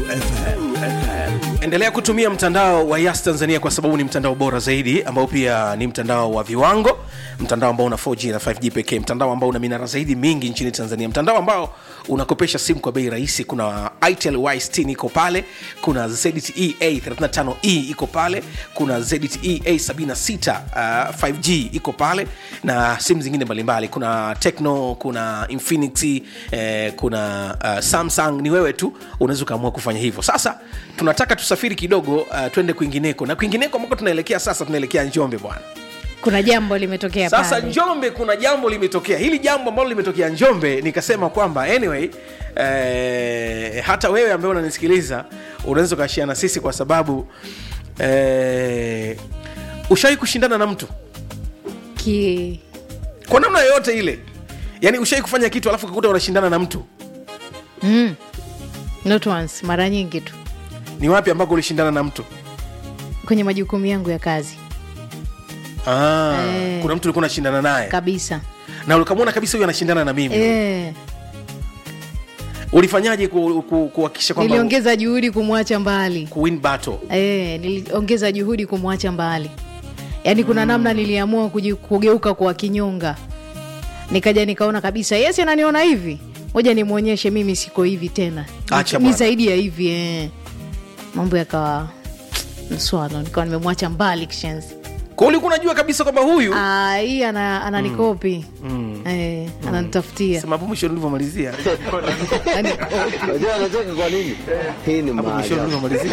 endelea kutumia mtandao wa yas tanzania kwa sababu ni mtandao bora zaidi ambao pia ni mtandao wa viwango mtandao ambao una 4g na 5g pekee mtandao ambao una minara zaidi mingi nchini tanzania mtandao ambao unakopesha simu kwa bei rahisi kuna itel y60 iko pale kuna zte a35e iko pale kuna zte a76 uh, 5g iko pale na simu zingine mbalimbali kuna tecno kuna infinity eh, kuna uh, samsung ni wewe tu unaweza ukaamua kufanya hivyo sasa tunataka tusafiri kidogo uh, twende kwingineko na kwingineko ambako tunaelekea sasa tunaelekea njombe bwana kuna jambo limetokea sasa pale. njombe kuna jambo limetokea hili jambo ambalo limetokea njombe nikasema kwamba anyway eh, hata wewe ambaye unanisikiliza unaweza ukashia na sisi kwa sababu eh, ushawai kushindana na mtu Ki... kwa namna yoyote ile yaani ushawai kufanya kitu alafu kakuta unashindana na mtu mm. Not once, mara nyingi tu ni wapi ambako ulishindana na mtu kwenye majukumu yangu ya kazi ah, Eh. kuna mtu ulikuwa unashindana naye kabisa na ukamwona kabisa huyu anashindana na mimi e, ulifanyaje ku- ku- kuhakikisha kwamba niliongeza juhudi kumwacha mbali kuwin battle e, niliongeza juhudi kumwacha mbali yaani kuna namna niliamua kuji- kugeuka kwa kinyonga nikaja nikaona kabisa yes ananiona hivi moja nimwonyeshe mimi siko hivi tena Acha ni bwana. zaidi ya hivi eh. mambo yakawa mswano nikawa nimemwacha mbali kishenzi kwa ulikuwa unajua kabisa kwamba huyu Ah, hii ana- ananikopi eh, ananitafutia sema hapo mwisho ulivyomalizia Ananikopi. Unajua anacheka kwa nini? Hii ni hapo mwisho maajabu. ulivyomalizia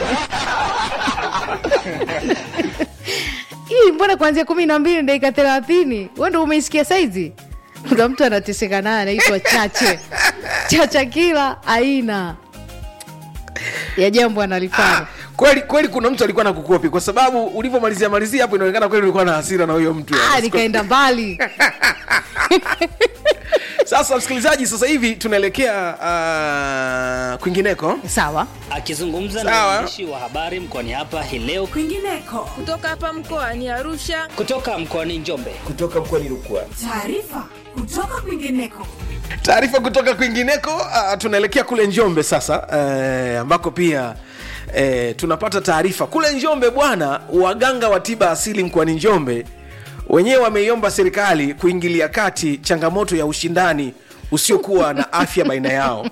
hii mbona kuanzia kumi na mbili dakika thelathini we ndo umeisikia saizi kuna mtu anateseka naye anaitwa chache chacha kila aina ya jambo analifanya kweli kweli kuna mtu alikuwa na kukopi kwa sababu ulivyomalizia malizia hapo inaonekana kweli ulikuwa na hasira na huyo mtu ah, nikaenda mbali sasa msikilizaji sasa hivi tunaelekea uh, kwingineko sawa Akizungumza na Sawa. waandishi wa habari mkoani hapa hii leo kwingineko kutoka hapa mkoani Arusha. kutoka mkoani Njombe. Taarifa kutoka kwingineko. taarifa kutoka kwingineko uh, tunaelekea kule njombe sasa uh, ambako pia uh, tunapata taarifa kule njombe bwana waganga wa tiba asili mkoani njombe wenyewe wameiomba serikali kuingilia kati changamoto ya ushindani usiokuwa na afya baina yao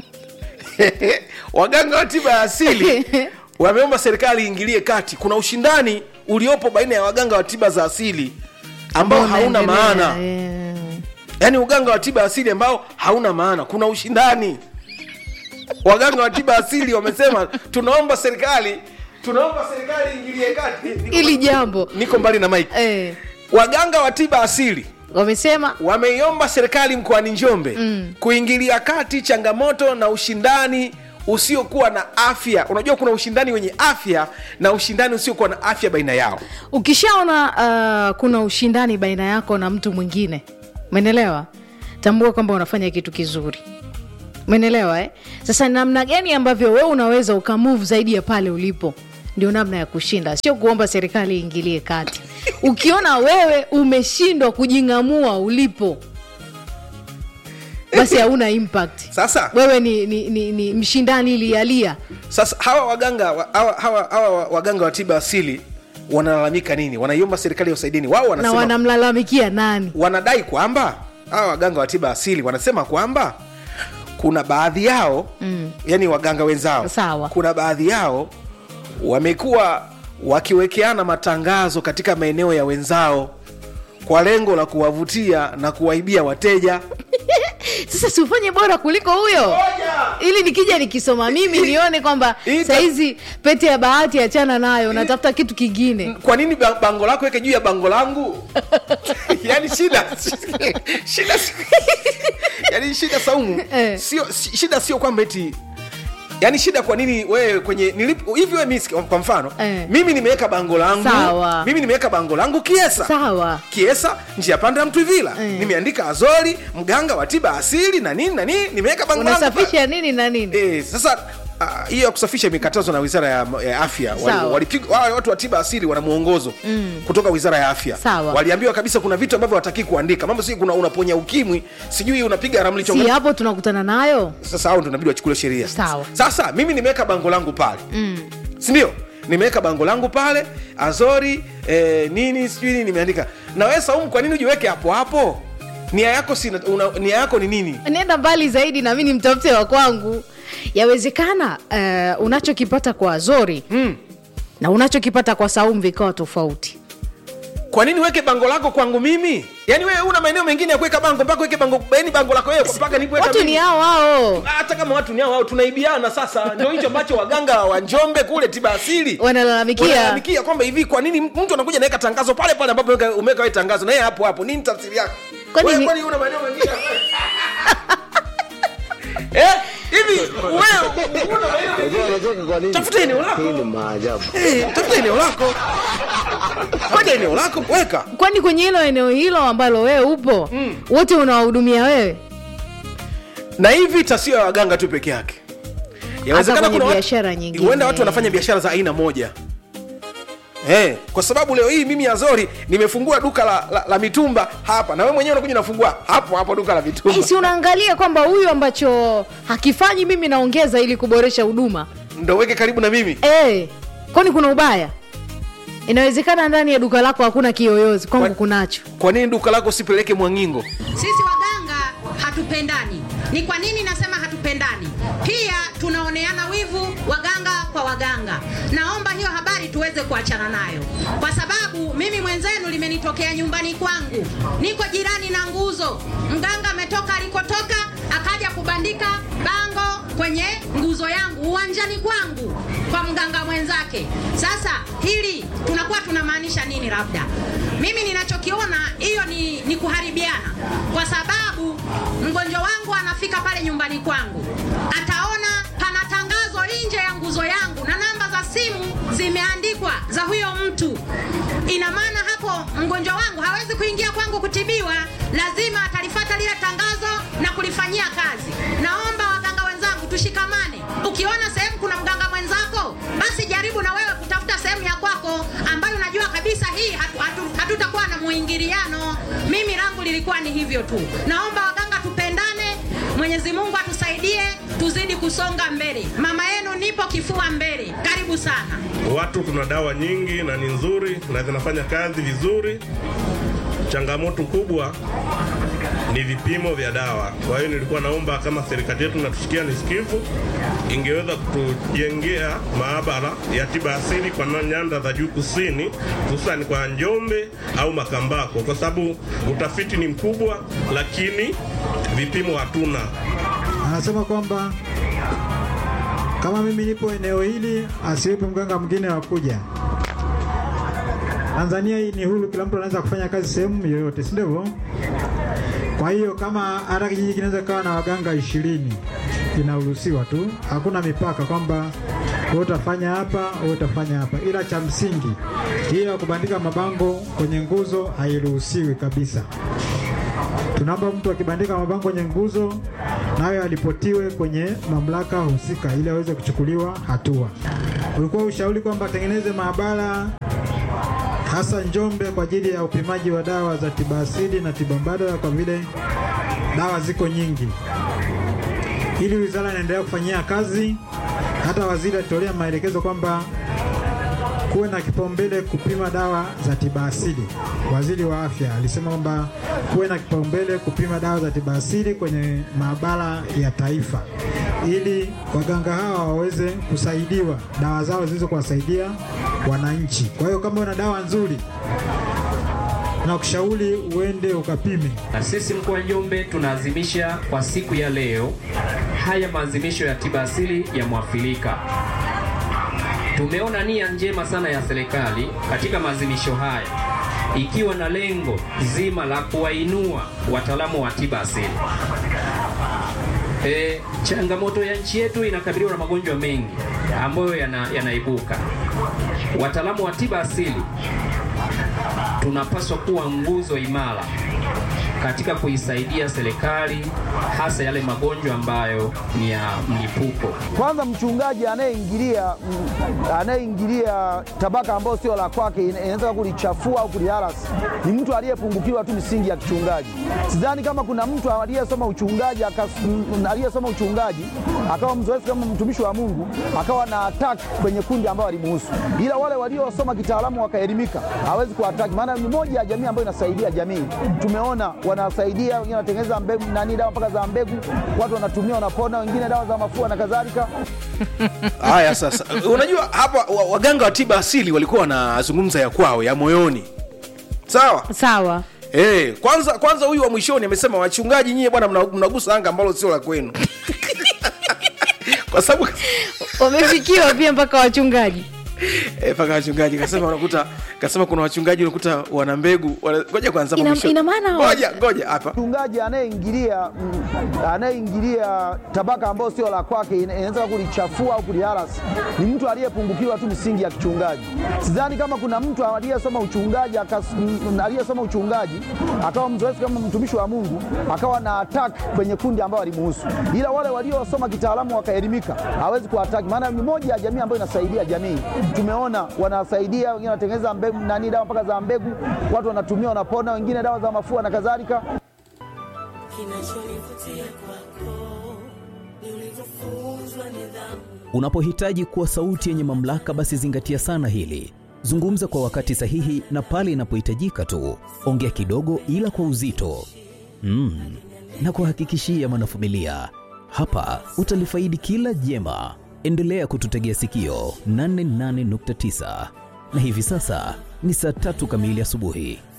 waganga wa tiba ya asili wameomba serikali iingilie kati kuna ushindani uliopo baina ya waganga wa tiba za asili ambao hauna Unaendelea, maana eh. yaani uganga wa tiba asili ambao hauna maana kuna ushindani waganga wa tiba asili wamesema tunaomba serikali tunaomba serikali ingilie kati Niko- hili jambo niko mbali na mike eh, waganga wa tiba asili wamesema wameiomba serikali mkoani njombe mm. kuingilia kati changamoto na ushindani usiokuwa na afya unajua kuna ushindani wenye afya na ushindani usiokuwa na afya baina yao ukishaona uh, kuna ushindani baina yako na mtu mwingine umenelewa tambua kwamba unafanya kitu kizuri umenelewa eh? sasa namna gani ambavyo wewe unaweza ukamove zaidi ya pale ulipo ndio namna ya kushinda sio kuomba serikali iingilie kati ukiona wewe umeshindwa kujing'amua ulipo basi hauna impact sasa wewe ni, ni, ni, ni mshindani lialia sasa hawa waganga wa- hawa, hawa, hawa waganga wa tiba asili wanalalamika nini wanaiomba serikali ya usaidini wao na wanasema wanamlalamikia nani wanadai kwamba hawa waganga wa tiba asili wanasema kwamba kuna baadhi yao mm. yani waganga wenzao Sawa. kuna baadhi yao wamekuwa wakiwekeana matangazo katika maeneo ya wenzao kwa lengo la kuwavutia na kuwaibia wateja sasa siufanye bora kuliko huyo ili nikija nikisoma mimi nione kwamba Ita- sahizi pete ya bahati achana nayo natafuta kitu kingine kwa nini ba- bango lako weke juu ya bango langu yani shida shida yani shida saumu Eh. sio si- shida sio kwamba eti yani shida kwa nini wewe kwenye nilip- hivi wewe mimi siki- kwa mfano Eh. mimi nimeweka bango langu Sawa. mimi nimeweka bango langu kiesa sawa kiesa njia panda ya mtwivila Eh. nimeandika azori mganga wa tiba asili na nini na nini nimeweka bango langu pale. unasafisha nini na nini Eh, sasa ah, hiyo ya kusafisha imekatazwa na wizara ya, ya afya Wali- Sawa. walipigwa wale watu wa tiba asili wana mwongozo mm. kutoka wizara ya afya Sawa. waliambiwa kabisa kuna vitu ambavyo wataki kuandika mambo si kuna unaponya ukimwi sijui unapiga ramli si chonga hapo tunakutana nayo sasa hao ndo inabidi wachukuliwe sheria Sawa. sasa mimi nimeweka bango langu pale mm. sindio nimeweka bango langu pale azori eh, nini sijui nini nimeandika na wewe saumu kwa nini ujiweke hapo hapo nia yako si una, nia yako ni nini nenda mbali zaidi na mi ni mtafute wa kwangu yawezekana uh, unachokipata kwa zori mm. na unachokipata kwa saumu vikawa tofauti kwa nini weke bango lako kwangu mimi yaani wewe una maeneo mengine ya kuweka bango mpaka weke bango yani bango lako wewe mpaka nipoweka watu mimi. ni hao hao hata kama watu ni hao hao tunaibiana sasa ndio hicho ambacho waganga wa njombe kule tiba asili wanalalamikia wanalalamikia kwamba hivi kwa nini mtu anakuja naweka tangazo pale pale ambapo umeweka- umeweka wewe tangazo na yeye hapo hapo nini tafsiri yake Kwani Wewe ni- kwani una maeneo mengine eh hivi wewe una maeneo Unajua wanacheka kwa nini? Tafuta eneo lako. Hii ni maajabu. eh tafuta eneo lako tafuta eneo lako weka kwani kwenye hilo eneo hilo ambalo wewe upo mm. wote unawahudumia wewe na hii vita sio ya waganga tu peke yake Yawezekana kwenye kuna watu- biashara nyingine. huenda watu wanafanya biashara za aina moja Hey, kwa sababu leo hii mimi azori nimefungua duka la, la, la mitumba hapa na wewe mwenyewe unakuja unafungua hapo hapo duka la mitumba hey, si unaangalia kwamba huyu ambacho hakifanyi mimi naongeza ili kuboresha huduma ndo weke karibu na mimi hey, kwani kuna ubaya inawezekana ndani ya duka lako hakuna kiyoyozi kwangu Kwa- kunacho kwa nini duka lako usipeleke mwangingo Sisi waganga hatupendani. Ni kwa nini nasema hatupendani? Pia tunaoneana wivu waganga kwa waganga. Naomba hiyo habari tuweze kuachana nayo, kwa sababu mimi mwenzenu limenitokea nyumbani kwangu, niko jirani na nguzo. Mganga ametoka alikotoka akaja kubandika bango kwenye nguzo yangu uwanjani kwangu kwa mganga mwenzake. Sasa hili tunakuwa tunamaanisha nini? Labda mimi ninachokiona hiyo ni, ni kuharibiana, kwa sababu mgonjwa wangu anafika pale nyumbani kwangu, ataona pana tangazo nje ya nguzo yangu na namba za simu zimeandikwa za huyo mtu. Ina maana hapo mgonjwa wangu hawezi kuingia kwangu kutibiwa, lazima atalifata lile tangazo na kulifanyia kazi. Naomba waganga wenzangu tushikamane. Ukiona sehemu kuna mganga mwenzako, basi jaribu na wewe kutafuta sehemu ya kwako ambayo unajua kabisa hii hatu, hatu, hatutakuwa na muingiliano. Mimi langu lilikuwa ni hivyo tu. Naomba waganga tupendane, Mwenyezi Mungu atusaidie tuzidi kusonga mbele. Mama yenu nipo kifua mbele. Karibu sana. Watu tuna dawa nyingi na ni nzuri na zinafanya kazi vizuri. Changamoto kubwa ni vipimo vya dawa. Kwa hiyo nilikuwa naomba kama serikali yetu natusikia nisikivu, ingeweza kutujengea maabara ya tiba asili kwa na- nyanda za juu kusini, hususani kwa Njombe au Makambako, kwa sababu utafiti ni mkubwa, lakini vipimo hatuna. anasema kwamba kama mimi nipo eneo hili asiwepo mganga mwingine wa kuja. Tanzania hii ni huru, kila mtu anaweza kufanya kazi sehemu yoyote, si ndivyo? Kwa hiyo kama hata kijiji kinaweza kawa na waganga ishirini inaruhusiwa tu, hakuna mipaka kwamba wewe utafanya hapa, wewe utafanya hapa, ila cha msingi hiyo ya kubandika mabango kwenye nguzo hairuhusiwi kabisa. Tunaomba mtu akibandika mabango kwenye nguzo nayo alipotiwe kwenye mamlaka husika ili aweze kuchukuliwa hatua. Ulikuwa ushauri kwamba atengeneze maabara hasa Njombe kwa ajili ya upimaji wa dawa za tiba asili na tiba mbadala, kwa vile dawa ziko nyingi. Ili wizara inaendelea kufanyia kazi, hata waziri alitolea maelekezo kwamba kuwe na kipaumbele kupima dawa za tiba asili. Waziri wa afya alisema kwamba kuwe na kipaumbele kupima dawa za tiba asili kwenye maabara ya taifa, ili waganga hawa waweze kusaidiwa dawa zao ziweze kuwasaidia wananchi. Kwa hiyo kama una dawa nzuri, nakushauri uende ukapime. Na sisi mkoa wa Njombe tunaadhimisha kwa siku ya leo haya maadhimisho ya tiba asili ya Mwafrika. Tumeona nia njema sana ya serikali katika maadhimisho haya ikiwa na lengo zima la kuwainua wataalamu wa tiba asili. E, changamoto ya nchi yetu inakabiliwa na magonjwa mengi ambayo yana, yanaibuka. Wataalamu wa tiba asili tunapaswa kuwa nguzo imara katika kuisaidia serikali hasa yale magonjwa ambayo ni ya mlipuko. Kwanza mchungaji anayeingilia anayeingilia tabaka ambayo sio la kwake, ina- inaweza kulichafua au kuliharasi, ni mtu aliyepungukiwa tu misingi ya kichungaji. Sidhani kama kuna mtu aliyesoma uchungaji akas- m- aliyesoma uchungaji akawa mzoefu kama mtumishi wa Mungu akawa na attack kwenye kundi ambao alimuhusu, ila wale waliosoma kitaalamu wakaelimika hawezi kuataki, maana ni moja ya jamii ambayo inasaidia jamii. Tumeona wanasaidia wengine, wanatengeneza mbegu nani, dawa mpaka za mbegu, watu wanatumia wanapona, wengine dawa za mafua na kadhalika. haya sasa unajua hapa wa- waganga wa tiba asili walikuwa wanazungumza ya kwao ya moyoni sawa sawa hey, kwanza kwanza huyu wa mwishoni amesema wachungaji nyie bwana mna- mnagusa anga ambalo sio la kwenu kwa sababu wamefikiwa pia mpaka wachungaji Eh, mpaka wachungaji kasema unakuta kasema kuna wachungaji unakuta wana mbegu wana- ngoja kwanza Ina- mwisho- ina maana- ngoja ngoja hapa mchungaji anayeingilia mm, anayeingilia tabaka ambayo sio la kwake, ina- inaweza kulichafua au kuliharasi, ni mtu aliyepungukiwa tu misingi ya kichungaji. Sidhani kama kuna mtu aliyesoma uchungaji akas- m- aliyesoma uchungaji akawa mzoefu kama mtumishi wa Mungu akawa na attack kwenye kundi ambao alimuhusu, ila wale waliosoma kitaalamu wakaelimika hawezi kuataki, maana ni moja ya jamii ambayo inasaidia jamii. Tumeona wanasaidia wengine, wanatengeneza mbegu nani, dawa mpaka za mbegu, watu wanatumia wanapona, wengine dawa za mafua na kadhalika. Unapohitaji kuwa sauti yenye mamlaka, basi zingatia sana hili. Zungumza kwa wakati sahihi na pale inapohitajika tu. Ongea kidogo, ila kwa uzito mm. na kuhakikishia mwanafamilia, hapa utalifaidi kila jema. Endelea kututegea sikio 88.9 na hivi sasa ni saa tatu kamili asubuhi.